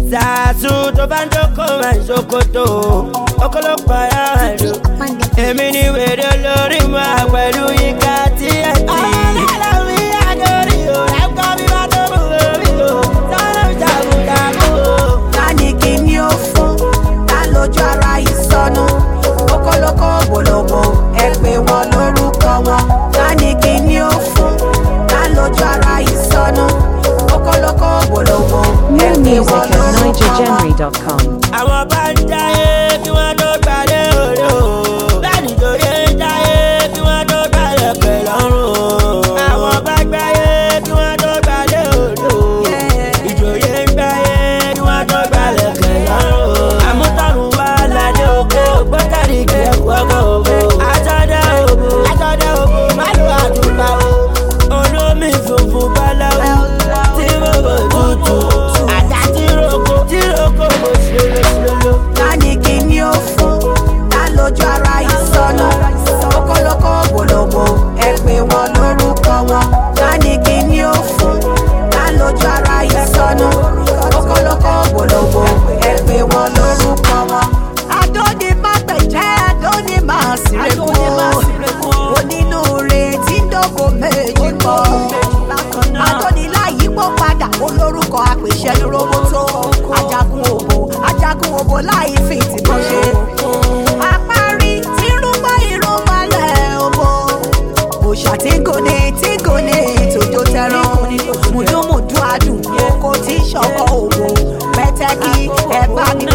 Zazu tó bá ń dókò máa ń ṣòkòtò. Ọkọlọpọ̀ ara rẹ̀ lò. Èmi ni wèrè olórí máa pẹ̀lú yíká tí ẹ ti. Ọlọ́lá mi àgọ́rí o, ẹ̀kọ́ mi máa tó mú orí o. Sọ́nà jagunjagun o. ta ni kí ni ó fún ta lójú ara ìsọnù kókólókó gbòlògbò ẹ pé wọn lórúkọ wọn ta ni kí ni ó fún ta lójú ara ìsọnù kókólókó gbòlògbò ẹ More pé music wọn at lórúkọ wọn. nigergenry.com. àwọn bá ń jáyé kí wọ́n tó gbalẹ̀ òde o. bẹ́ẹ̀ni torí ń jáyé kí wọ́n tó gbalẹ̀ pẹ̀lú ọ̀run. àwọn bá gbáyé kí wọ́n tó gbalẹ̀ òde o. ìjòyè ń gbáyé kí wọ́n tó gbalẹ̀ pẹ̀lú ọ̀run. àmútọ̀run wà lálẹ́ oko gbọ́kàrí kí ẹ wọ́kọ̀ òbò. àtọ́dá òbò àtọ́dá òbò má lo àtúgbà o. olómi funfun báláwo tí bòbò tutù. àdá tí roko tí roko bò ṣe lolo. ta ni kí ni ó fún ta lójú ara ìsọnù kókólókó gbòlògbò ẹ pé wọn lórúkọ wọn ta ni kí ni ó fún ta lójú ara ìsọnù kókólókó gbòlògbò ẹ pé wọn lórúkọ wọn. adóni má gbẹ̀jẹ́ adóni má sírèkú onínúure tí ń dógò méjì pọ̀ adóni láyípo padà olórúkọ àpèṣẹ roboto ajagun òbò ajagun òbò láì fi ìtìmọ̀ ṣe. àparí tí rúbọ ìrúbalẹ̀ òbò òṣà tí gòní tí gòní tòjó tẹran mùdúmùdú adùn oko tí ṣọkọ òbò pẹtẹkì ẹbá ní